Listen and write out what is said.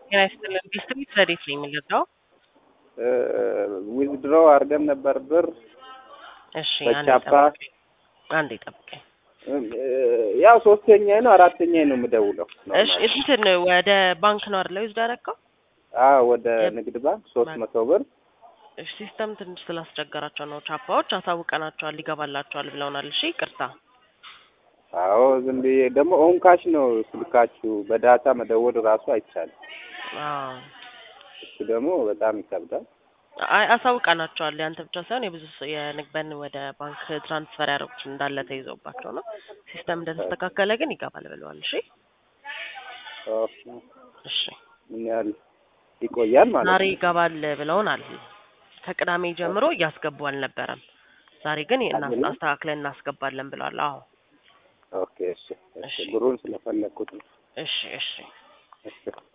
ጤና ይስጥልን። ዲስትሪክት ረዴት ነው የሚገዛው? ዊዝድሮ አድርገን ነበር ብር እሺ፣ አንዴ በቻፓ ጠብቀኝ። አንዴ ጠብቀኝ። ያው ሶስተኛ ነው አራተኛ ነው የምደውለው። እሺ፣ እንትን ወደ ባንክ ነው አይደል ዩዝ ዳረከው? አዎ ወደ ንግድ ባንክ ሶስት መቶ ብር እሺ፣ ሲስተም ትንሽ ስላስቸገራቸው ነው። ቻፓዎች አሳውቀናቸዋል፣ ይገባላቸዋል ብለውናል። እሺ፣ ይቅርታ። አዎ ዝም ብዬ ደግሞ ኦን ካሽ ነው ስልካችሁ፣ በዳታ መደወል ራሱ አይቻልም። አዎ እሱ ደግሞ በጣም ይከብዳል። አይ አሳውቀናቸዋል። ያንተ ብቻ ሳይሆን የብዙ ሰው የንግበን ወደ ባንክ ትራንስፈር ያደረጉት እንዳለ ተይዘውባቸው ነው። ሲስተም እንደተስተካከለ ግን ይገባል ብለዋል። እሺ ኦኬ። እሺ ምን ያህል ይቆያል ማለት ዛሬ ነው? ይገባል ብለውናል። ከቅዳሜ ጀምሮ እያስገቡ አልነበረም። ዛሬ ግን እና- አይደለም? አስተካክለን እናስገባለን ብለዋል። አዎ ኦኬ እሺ፣ እሺ እሺ። ብሩን ስለፈለግኩት ነው። እሺ እሺ እሺ